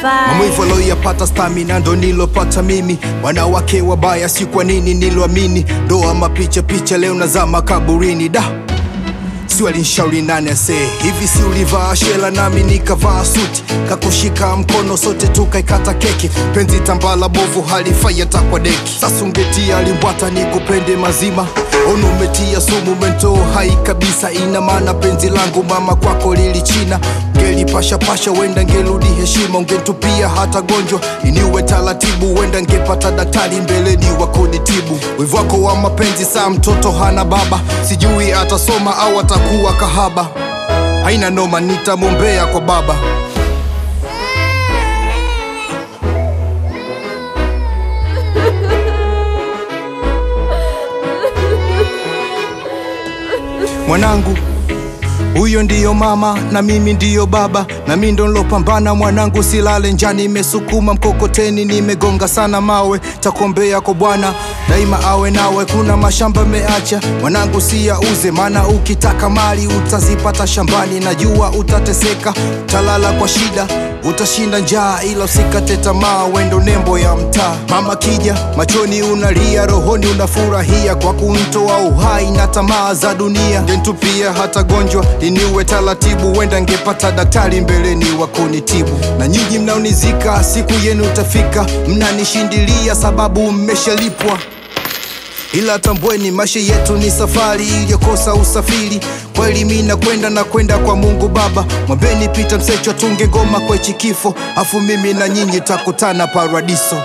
Maumivu aloyapata stamina ndo nilopata mimi, wanawake wabaya si kwa nini niloamini, ndoa mapicha picha leo nazama kaburini da si walinshauri nani ase hivi, si ulivaa shela nami nikavaa suti, kakushika mkono sote tukaikata keki, penzi tambala bovu halifai hata kwa deki. Sasa ungetia limbwata nikupende mazima, ono umetia sumu mento hai kabisa, ina maana penzi langu mama kwako lilichina, ngelipasha pasha wenda ngeludi heshima, ungetupia hata gonjwa iniwe taratibu, wenda ngepata daktari mbeleni wakunitibu. Wivu wako wa mapenzi saa mtoto hana baba, sijui atasoma au atakuwa kahaba, haina noma, nitamwombea kwa baba. Mwanangu, huyo ndiyo mama na mimi ndiyo baba, na mi ndo nilopambana mwanangu, silale njani, nimesukuma mkokoteni, nimegonga sana mawe, takuombea kwa Bwana daima awe nawe. Kuna mashamba meacha mwanangu, siyauze, maana ukitaka mali utazipata shambani. Najua utateseka, utalala kwa shida, utashinda njaa, ila usikate tamaa, wendo nembo ya mtaa. Mama kija machoni unalia, rohoni unafurahia kwa kuntoa uhai na tamaa za dunia. Ngentupia hata gonjwa liniwe taratibu, wenda ngepata daktari mbeleni wa kunitibu. Na nyinyi mnaonizika, siku yenu utafika, mnanishindilia sababu mmeshalipwa ila tambweni maisha yetu ni safari iliyokosa usafiri. Kweli mi nakwenda na kwenda kwa Mungu Baba, mwambeni Pita Msecho tunge ngoma kwa hichi kifo, afu mimi na nyinyi takutana paradiso.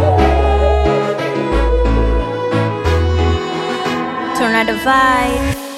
Tornado vibe.